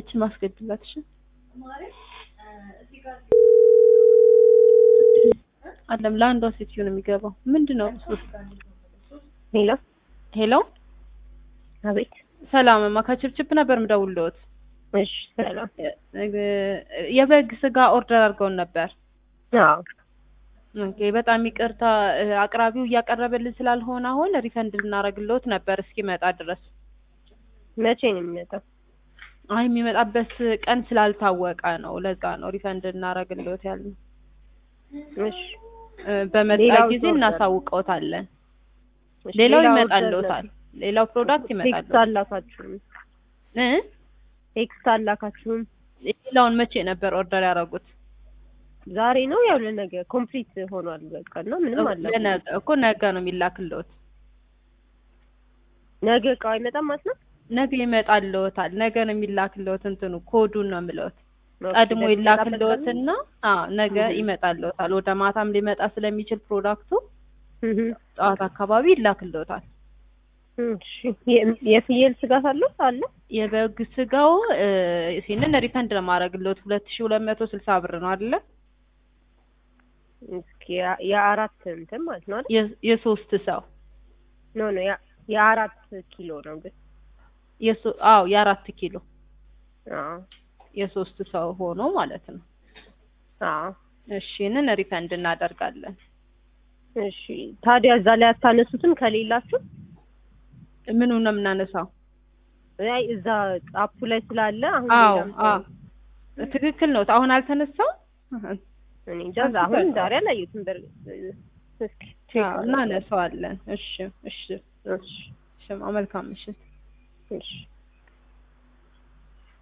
እችን ማስገድላት እሺ አለም ለአንዷ ሴትዮ ነው የሚገባው ምንድን ነው ሄሎ ሄሎ አቤት ሰላም ማ ከችፕችፕ ነበር ምደውልልዎት እሺ ሰላም የበግ ስጋ ኦርደር አድርገውን ነበር አዎ ኦኬ በጣም ይቅርታ እ፣ አቅራቢው እያቀረበልን ስላልሆነ አሁን ሪፈንድ ልናደርግልዎት ነበር እስኪመጣ ድረስ መቼ ነው የሚመጣው አይ የሚመጣበት ቀን ስላልታወቀ ነው ለዛ ነው ሪፈንድ እናደርግልዎት ያልነው እሺ እ፣ በመጣ ሌላው ጊዜ ኦርደር እናሳውቀውታለን እሺ፣ ሌላው ሌላ ይመጣልዎታል ሌላው ፕሮዳክት ቴክስት ይመጣልዎታል አላካችሁም እ ቴክስት አላካችሁም ሌላውን መቼ ነበር ኦርደር ያደረጉት ዛሬ ነው ያው ለነገ ኮምፕሊት ሆኗል በቃ እና ምንም አላ ለነገ እኮ ነገ ነው የሚላክልዎት ነገ እቃው አይመጣም ማለት ነው ነገ ይመጣልዎታል ነገ ነው የሚላክልዎት እንትኑ ኮዱን ነው የምልዎት ኦኬ፣ ቀድሞ ለሚመጣበት ይላክልዎትና አዎ ነገ እህ። ይመጣልዎታል ወደ ማታም ሊመጣ ስለሚችል ፕሮዳክቱ ቀን? እህ። ጠዋት አካባቢ ይላክልዎታል እሺ የ- የፍየል ስጋት አለው አለ የበግ ስጋው እ፣ ይሄንን ሪፈንድ ለማድረግልዎት ሁለት ሺህ ሁለት መቶ ስልሳ ብር ነው አይደለ እስኪ ያ- የአራት እንትን ማለት ነው አይደል የ- የሶስት ሰው ኖ ኖ ያ- የአራት ኪሎ ነው ግን የሶ- አዎ የአራት ኪሎ አዎ የሶስት ሰው ሆኖ ማለት ነው አዎ እሺ ይህንን ሪፈንድ እናደርጋለን እሺ ታዲያ እዛ ላይ አታነሱትም ከሌላችሁ ምኑ ነው የምናነሳው አይ እዛ አፑ ላይ ስላለ አሁን አዎ ሌላም ሰው- አዎ ትክክል ነው አሁን አልተነሳው እኔ እንጃ አሁን ዛሬ አላየሁትም በእርግጥ እስኪ ቼክ አዎ እናነሳዋለን እሺ እሺ እሺ እሺ መልካም ምሽት እሺ